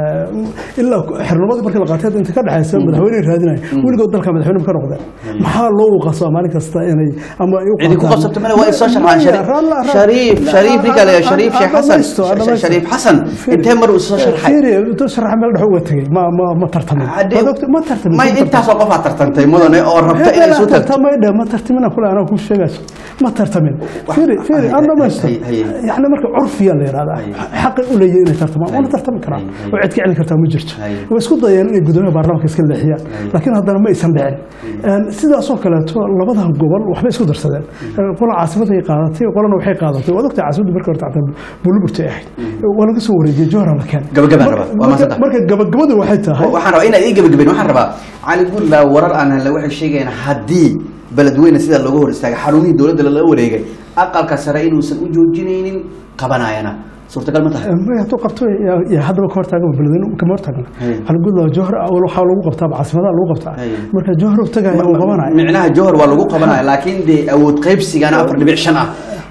eh, ilaa xirnimadii markii la qaatay inta ka dhexaysa madaxweyne raadinaya weligood dalka madaxweyne ma ka noqdeen maxaa loo qasaa maalin kasta inay ama ay u cidi ku qaataan- qabsato male waa isoo sharxaan Maya, Shariif- raalla- raalla- shariif shariif ninka le shariif sheekh xasan Dhamaysto, dhamaysto. shariif xasan intee mar uu soo sharxay Fiiri, intuu sharaxa meel dhex uga tegey ma ma ma tartamin Haddii- Waad ogtay- ma tartamin may intaasoo qofaa tartantay mudane oo rabta inay isu tagto tartamayda ma tartamina kule anaa kuu sheegayso ma tartamin fiiri fiiri aan dhamaysto Haye, haye. yacni marka curfiya la yidhahdaa xaqay u leeyahay inay tartamaan waana tartami karaan haye. oo cid ka celin kartaa ma jirto Haye. way isku dayeen inay gudoomiyaha baarlamaanka iska leexiyaan laakiin haddana ma aysan dhicin Een, sidaasoo kaleeto labadan gobol waxbay isku darsadeen Een, qola caasimaday qaadatay qolana waxay qaadatay waad ogtahay caasimadda marka horta xataa buliburtay ahayd waa laga soo wareejiyey jowhara la keenay Gabagabaan Marka- rabaa, waa marka- mahadsantahay. marka gabagabadu waxay tahay waxaan rabaa inaad ii gebagabeyn waxaan rabaa cali guudlaa warar aan helle waxay sheegayaan haddii beledweyne sidaa looga hor istaagay xarumihii dowladda lala wareegay aqalka sare inuusan u joojinaynin qabanayana suurtagal ma tahay may hadduu qabto yaa- yaa haddaba ka hortaagan beledweyne kama hortaagna Haye. xalgudla jowhar awal waxaa lagu qabtaa caasimadaha lagu qabtaa Haye. marka jowhar uu tagaya uu qabanaya micnaha jowhar waa lagu qabanaya laakiin dee awood qaybsigana afar dhibic shan ah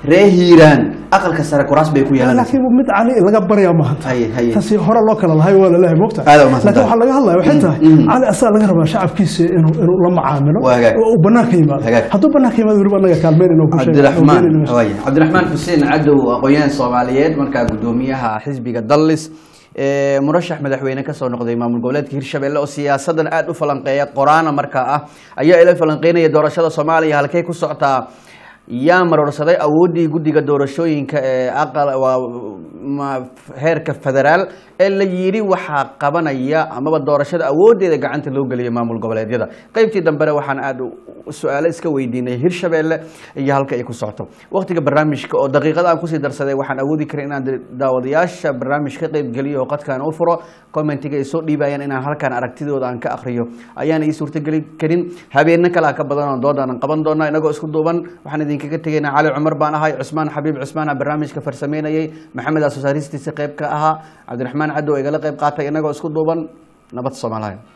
ree hiiraan aqalka sare kuraas bay ku yeelanaysa laakiin mid cali laga baryaa mahanta Haye, haye. taasi hore loo kala lahay waa lalehay mogta Aad u mahadsan laakiin tahay. waxaa laga hadlaya waxay tahay mm. cali asaga laga rabaa shacabkiisa inuu inuu la macaamilo Waa hagaag. oo uu banaanka yimaado Hagaag. hadduu banaanka yimaado weliba anaga kaalmeynayna oo ku sheegay cabdiraxmaan oo beenayna waaya cabdiraxmaan xuseen cadow aqoon-yahan soomaaliyeed markaa gudoomiyaha xisbiga dallis ee murashax madaxweyne kasoo noqday maamul goboleedka hirshabelle oo siyaasadan aada u falanqeeya qoraana markaa ah ayaa ila falanqeynaya doorashada soomaaliya halkay ku socotaa yaa maroorsaday awooddii guddiga doorashooyinka ee aqal waa ma- heerka federaal ee la yidhi waxaa qabanaya amaba doorashada awooddeeda gacanta loo geliya maamul goboleedyada qeybtii dambena waxaan aada u- su-aalo iska weydiinay hirshabelle iyo halka ay ku socoto waqtiga barnaamijka oo daqiiqada aan kusii darsaday waxaan awoodi karay inaan daawadayaasha barnaamij ka qeyb geliyo oo qadkaan u furo commentiga ay soo dhiibayaan inaan halkaan aragtidooda aan ka akriyo ayaan ii suurtageli karin habeeno kalaa ka badan oo doodaan qaban doonaa inagoo isku duuban waxaan idinkaga tegaynaa cali cumar baan ahay cusmaan xabiib cusmaan aa barnaamijka farsameynayay maxamed aa soosaaristiisa qeyb ka ahaa cabdiraxmaan cadow igala qeyb qaatay inagoo isku duuban nabad soomaaliya